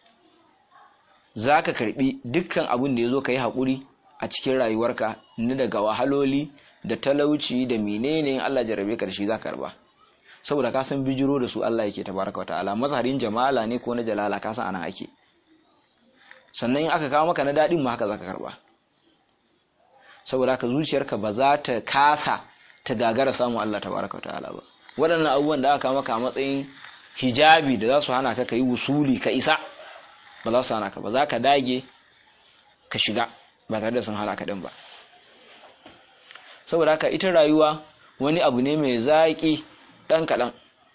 zaka karbi dukkan abin da yazo kai hakuri a cikin rayuwarka ni daga wahaloli da talauci da menene Allah jarabe ka da shi zaka karba saboda ka san bijiro da su Allah yake tabaraka wataala mazharin jamala ne ko na jalala ka san anan ake sannan in aka kawo maka na dadin ma haka zaka karba saboda ka zuciyarka ba za ta kasa ta gagara samu Allah tabaraka wataala ba waɗannan abubuwan da aka kawo maka a matsayin hijabi da za su hana ka kai wusuli ka isa ba za su hana ka ba za ka dage ka shiga ba tare da sun hana ka din ba saboda haka ita rayuwa wani abu ne mai zaƙi ɗan kaɗan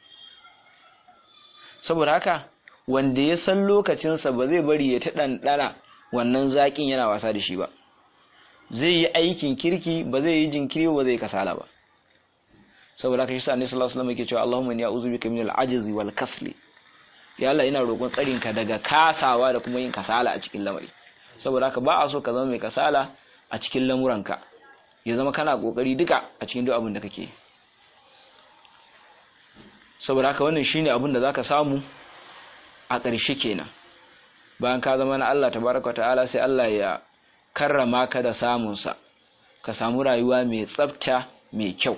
saboda haka wanda ya san lokacinsa ba zai bari ya ta ɗanɗana wannan zaƙin yana wasa da shi ba zai yi aikin kirki ba zai yi jinkiri ba zai kasala ba saboda haka shi sa annabi sallallahu alaihi wasallam yake cewa Allahumma inni a'udhu bika min al-ajzi wal kasli ya Allah ina roƙon tsarin ka daga kasawa da kuma yin kasala a cikin lamari saboda haka ba a so ka zama mai kasala a cikin lamuranka ya zama kana kokari duka a cikin duk abin da kake saboda haka wannan shine abin da zaka samu a ƙarshe kenan bayan ka zama na Allah tabaraka ta'ala sai Allah ya karrama ka da samun sa ka samu rayuwa mai tsafta mai kyau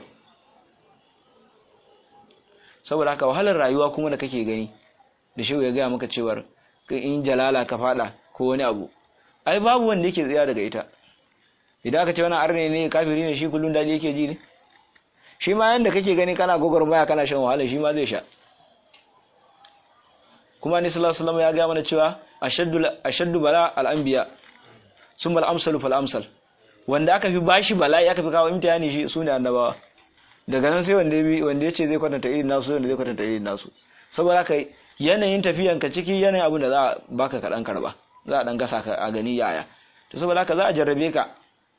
saboda haka wahalar rayuwa kuma da kake gani da shehu ya gaya maka cewar in jalala ka fada ko wani abu ai babu wanda yake tsaya daga ita idan aka ce wani arne ne kafiri ne shi kullun daɗi yake ji ne shi ma yanda kake gani kana gwagwarmaya kana shan wahala shi ma zai sha kuma ni sallallahu alaihi ya ga mana cewa ashaddu ashaddu bala al-anbiya summa al-amsalu fal amsal wanda aka fi bashi bala'i aka fi kawo imtihani shi sune annabawa daga nan sai wanda ya wanda yace zai kwatanta irin nasu wanda zai kwatanta irin nasu saboda haka yanayin tafiyan ka ciki yanayin abin da za a baka kaɗan karba za a ɗan gasa ka a gani yaya to saboda haka za a jarrabe ka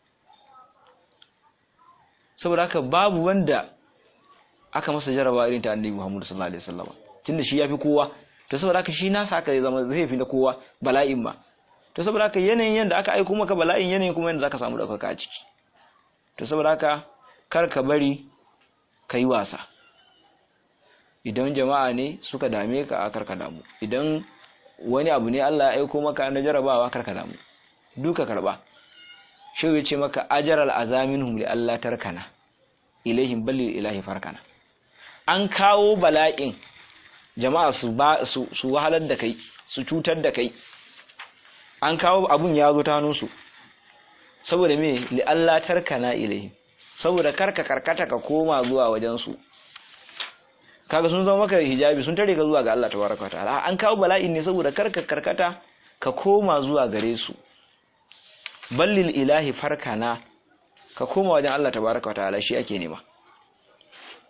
saboda haka babu wanda aka masa jarraba irin ta annabi Muhammad sallallahu alaihi wasallam tunda shi yafi kowa to saboda haka shi nasa aka zama zai fi na kowa bala'in ma to saboda haka yanayin yanda aka aiko maka bala'in yanayin kuma yanda zaka samu daukaka a ciki to saboda haka kar ka bari ka yi wasa idan jama'a ne suka dame ka a karka damu idan wani abu ne Allah ya aiko maka na jarabawa karka damu duka karba shi ya ce maka ajaral azaminhum li Allah tarkana ilaihim balli ilahi farkana an kawo bala'in jama'a su ba su, su wahalar da kai su cutar da kai an kawo abun ya zo ta hannunsu saboda me li Allah tarkana ilaihim saboda karka karkata ka koma zuwa wajen su kaga sun zama maka hijabi sun tare ka zuwa ga Allah tabaraka wa ta'ala an kawo bala'in ne saboda karka karkata ka koma zuwa gare su ballil ilahi farkana ka koma wajen Allah tabaraka wa ta'ala shi ake nema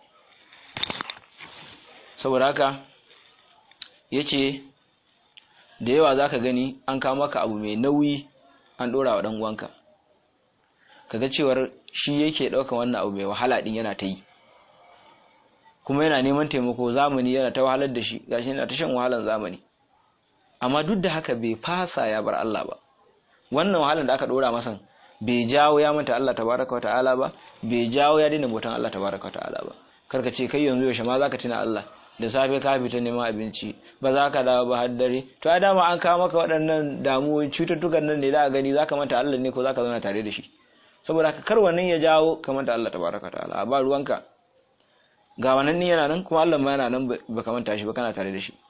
saboda haka yace da yawa zaka gani an kawo maka abu mai nauyi an dora wa dan uwanka kaga cewar shi yake daukan wannan abu mai wahala din yana ta yi kuma yana neman taimako zamani yana ta wahalar da shi gashi yana ta shan wahalar zamani amma duk da haka bai fasa ya bar Allah ba wannan wahalar da aka dora masa bai jawo ya manta Allah tabaraka wa ta'ala ba bai jawo ya daina bautan Allah tabaraka wa ta'ala ba karka ce kai yanzu yaushe ma zaka tuna Allah da safe ka fita neman abinci ba za ka dawo ba har dare to a dama an kawo maka waɗannan damuwoyi cututtukan nan ne da gani zaka manta Allah ne ko zaka zauna tare da shi saboda haka kar wannan ya jawo ka manta Allah tabaraka wa ta'ala ba ruwanka ga wannan ne yana nan kuma Allah ma yana nan ba ka manta shi ba kana tare da shi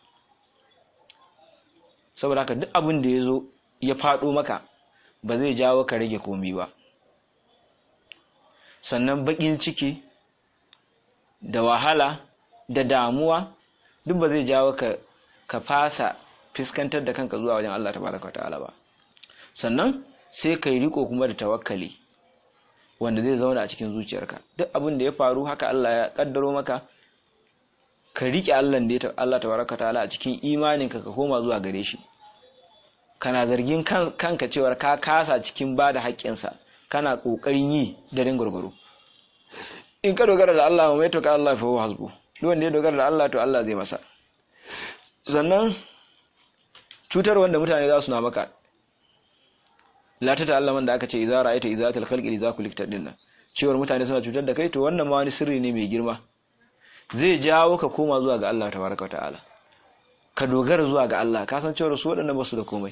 saboda haka duk abin da ya zo ya faɗo maka ba zai jawo ka rage komi ba sannan baƙin ciki da wahala da damuwa duk ba zai jawo ka ka fasa fiskantar da kanka zuwa wajen Allah tabaraka ta'ala ba sannan sai kai riko kuma da tawakkali wanda zai zauna a cikin zuciyarka duk abin da ya faru haka Allah ya kaddaro maka ka rike Allah da ya Allah tabaraka ta'ala a cikin imaninka ka koma zuwa gare shi kana zargin kanka cewar ka kasa cikin ba da haƙƙinsa kana ƙoƙarin yi da gurguru in ka dogara da Allah mai to ka Allah fa huwa hasbu duk wanda ya dogara da Allah to Allah zai masa sannan cutar wanda mutane za su na maka la ta ta'alla man da aka ce idza ra'aita izatul khalqi idza kulikta dinnan cewar mutane suna cutar da kai to wannan ma wani sirri ne mai girma zai jawo ka koma zuwa ga Allah tabaraka wa ta'ala ka dogara zuwa ga Allah ka san cewar su waɗannan ba su da komai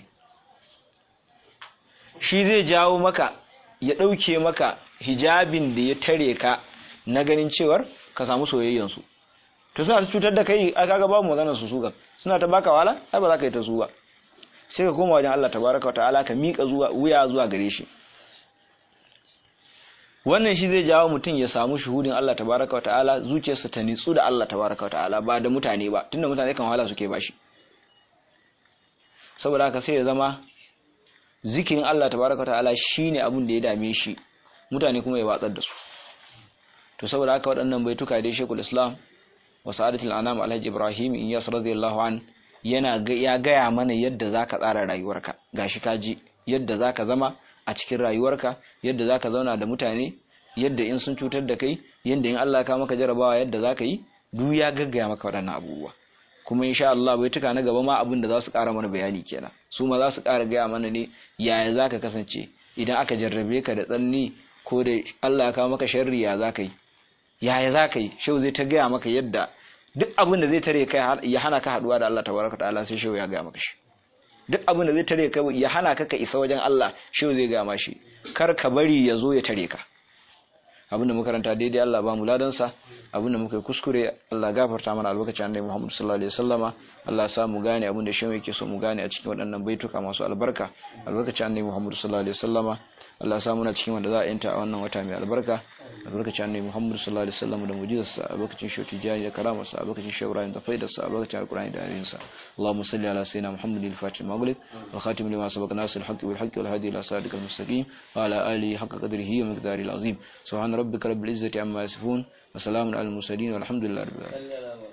shi zai jawo maka ya ɗauke maka hijabin da ya tare ka na ganin cewar ka samu soyayyansu to suna ta cutar da kai a kaga babu maganar su su suna ta baka wala ai ba za ka yi ta su ba sai ka koma wajen Allah tabaraka ta'ala ka miƙa zuwa wuya zuwa gare shi wannan shi zai jawo mutum ya samu shuhudin Allah tabaraka ta'ala zuciyarsa ta nitsu da Allah tabaraka ta'ala ba da mutane ba tunda mutane kan wahala suke bashi saboda haka sai ya zama zikirin Allah tabaraka ta'ala shine abin da ya dame shi mutane kuma ya watsar da su to saboda haka waɗannan baituka dai Sheikhul Islam wa Sa'adatul Anam Alhaji Ibrahim Iyas radiyallahu an yana ya gaya mana yadda zaka tsara rayuwarka gashi ka ji yadda zaka zama a cikin rayuwarka yadda zaka zauna da mutane yadda in sun cutar da kai yadda in Allah ka maka jarabawa yadda zaka yi duk ya gaggaya maka waɗannan abubuwa kuma insha Allah bai tuka na gaba ma abin da za su ƙara mana bayani kenan su ma za su ƙara gaya mana ne yaya zaka kasance idan aka jarrabe ka da tsanni ko da Allah ya kawo maka sharri ya zaka yi yaya zaka yi shau zai ta gaya maka yadda duk abin da zai tare kai ya hana ka haduwa da Allah tabaraka ta'ala sai shau ya gaya maka shi duk abin da zai tare ka ya hana ka ka isa wajen Allah shau zai gaya mashi kar ka bari ya zo ya tare ka abinda muka karanta daidai Allah ba mu ladansa abinda muka yi kuskure Allah gafarta mana albarkacin annabi Muhammad sallallahu alaihi wasallama Allah sa mu gane abinda shi yake so mu gane a cikin waɗannan baituka masu albarka albarkacin annabi Muhammad sallallahu alaihi wasallama Allah sa muna cikin wanda za a yanta a wannan wata mai albarka albarkacin annabi Muhammad sallallahu alaihi wasallama da mujizarsa albarkacin shi tijani da karamarsa albarkacin shi Ibrahim da faidarsa albarkacin alqur'ani da ayoyinsa Allahumma salli ala sayyidina Muhammadin al-fatih maghlib wa khatim lima sabaqa nasir al-haqqi wal haqqi wal hadi ila siratikal mustaqim wa ala alihi haqqa qadrihi wa miqdarihi al-azim subhana ربك رب العزة عما يصفون وسلام على المرسلين والحمد لله رب العالمين